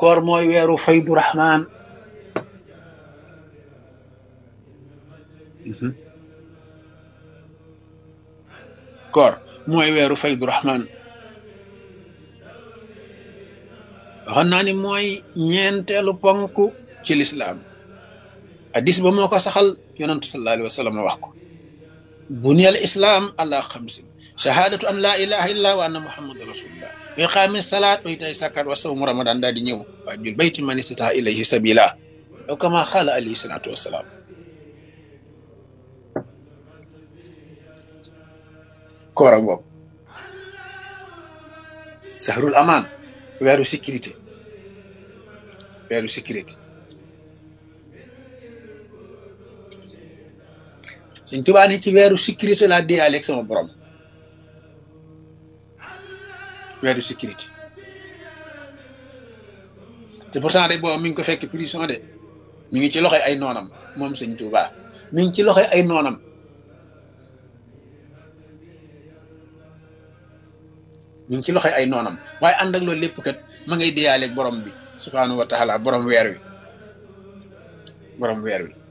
koor mooy weeru faydu rahman koor mooy weeru faydu rahman waxoon naa ni mooy ñeenteelu ponk ci lislaam hadis ba moo ko saxal yonantu sallallahu alayhi wa sallam wax ko buniyal islaam ala xamsin shahadatu an la ilaha illa wa anna muhammadan rasulullah wa iqaami salaat wa itaay sakat wa sawmu ramadan daal di ñëw waa jul bayti man istataa ilayhi sabila aw kama xaala alayhi salatu wasalaam koora ngoog sahrul amaan weeru sécurité weeru sécurité suñ tubaa ni ci weeru sécurité laa dee aleeg sama borom weeru sécurité te pourtant de boobu mi ngi ko fekk prison de mi ngi ci loxoy ay noonam moom sëñ tubaa mi ngi ci loxoy ay noonam mi ngi ci loxoy ay noonam waaye ànd ak loolu lépp kat ma ngay deyaaleeg borom bi subhaanahu wa taala borom weer wi borom weer wi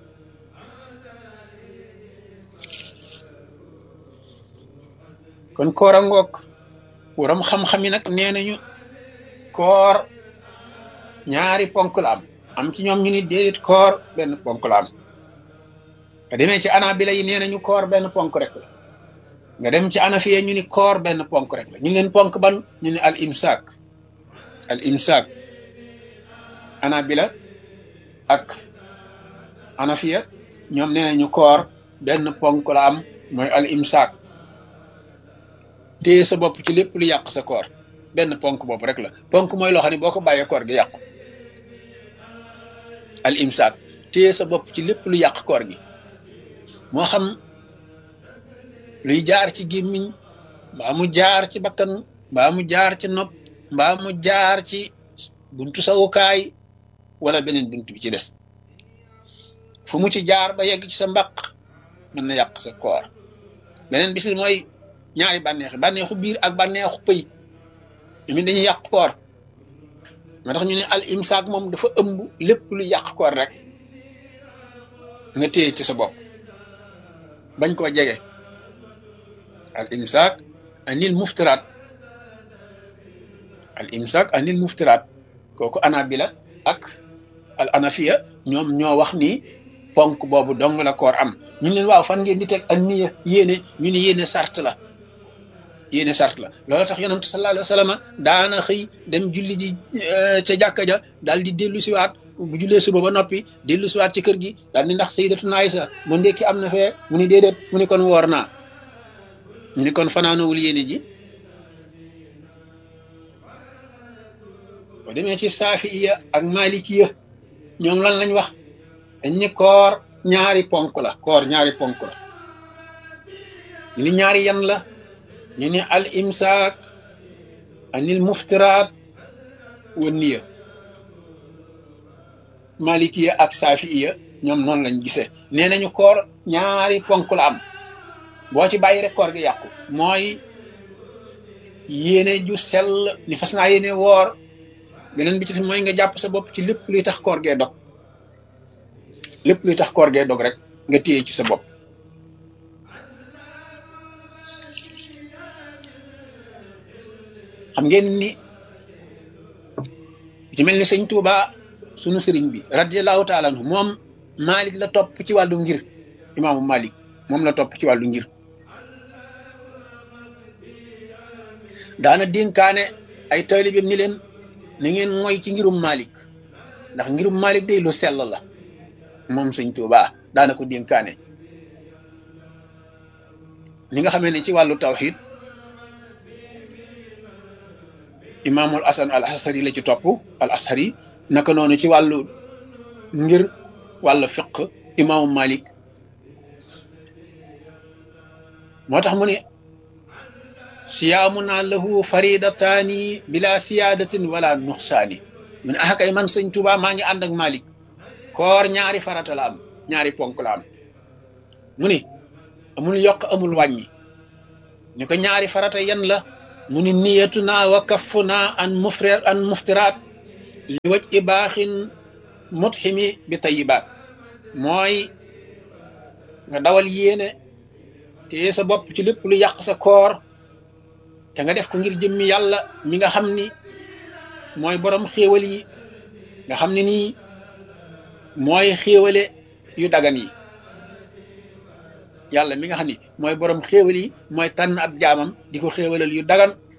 kon koor a ngoog borom xam-xam yi nag nee nañu koor ñaari ponk la am am ci ñoom ñu ni déedéet koor benn ponk la am nga demee ci anabila yi nee nañu koor benn ponk rek la nga dem ci anafiye ñu ni koor benn ponk rek la ñu leen ponk ban ñu ni al imsaak al imsaak anabila ak anafiya ñoom nee nañu koor benn ponk la am mooy al imsaak téye sa bopp ci lépp lu yàq sa koor benn ponk bopp rek la ponk mooy loo xam ne boo ko bàyyee koor gi yàqu al imsaak téye sa bopp ci lépp lu yàq koor gi moo xam luy jaar ci gémmiñ mbaa mu jaar ci bakkan mbaa mu jaar ci nopp mbaa mu jaar ci buntu sawukaay wala beneen buntu bi ci des fu mu ci jaar ba yegg ci sa mbaq mën na yàq sa koor beneen bis mooy ñaari bànneexi bànneexu biir ak bànneexu pëy mi dañuy yàq koor moo tax ñu ne al imsaak moom dafa ëmb lépp lu yàq koor rek nga téye ci sa bopp bañ koo jege al imsaak anil muftiraat al imsaak anil muftiraat kooku anabila ak al anafiya ñoom ñoo wax ni ponk boobu dong la koor am ñu leen waaw fan ngeen di teg ak niya yéene ñu ni yéene sart la yéene sart la loolu tax yonent sallallahu alayhi wa sallam daana xëy dem julli ji ca jàkka ja daal di dellu siwaat bu jullee suba ba noppi dellu siwaat ci kër gi daal di ndax sayyidatuna Aysa mu ndekki am na fee mu ni déedéet mu ni kon woor naa ñu ni kon fanaanowul yéene ji boo demee ci saafiya ak malikiya ñoom lan lañ wax dañ ni koor ñaari ponk la koor ñaari ponk la ñu ni ñaari yan la ñu ni al imsaak anil muftiraat wa niya malikiya ak saafiya ñoom noonu lañ gisee nee nañu koor ñaari ponk la am boo ci bàyyi rek koor gi yàqu mooy yéene ju sell ni fas naa yéene woor beneen bi ci mooy nga jàpp sa bopp ci lépp luy tax koor gee dog lépp luy tax koor gee dog rek nga téye ci sa bopp xam ngeen ni ci mel ni sëñ Tuuba sunu sëriñ bi radiallahu taala anhu moom Malik la topp ci wàllu ngir imaamu Malik moom la topp ci wàllu ngir daana dénkaane ay taalibeem ni leen na ngeen mooy ci ngirum Malik ndax ngirum Malik day lu sell la moom sëñ Tuuba daana ko dénkaane ni nga xamee ne ci wàllu tawxid imaamul asan al ashari la ci topp al ashari naka noonu ci wàllu ngir wàllu fiq imaamu Malik moo tax mu ne siyaamuna lahu faridataani bila siyaadatin wala nuxsaani mu ne ah kay man sëñ Tuuba maa ngi ànd ak Malik koor ñaari farata la am ñaari ponk la am mu ni amul yokk amul wàññi ñu ko ñaari farata yan la mu ni niyatuna wa kaffuna an mufri an muftiraat li waj i baaxin mutximi bi tayibaat mooy nga dawal yéene te sa bopp ci lépp lu yàq sa koor te nga def ko ngir jëmmi yàlla mi nga xam ni mooy borom xéewal yi nga xam ne nii mooy xéewale yu dagan yi yàlla mi nga xam ni mooy borom xéewal yi mooy tànn ab jaamam di ko xéewalal yu dagan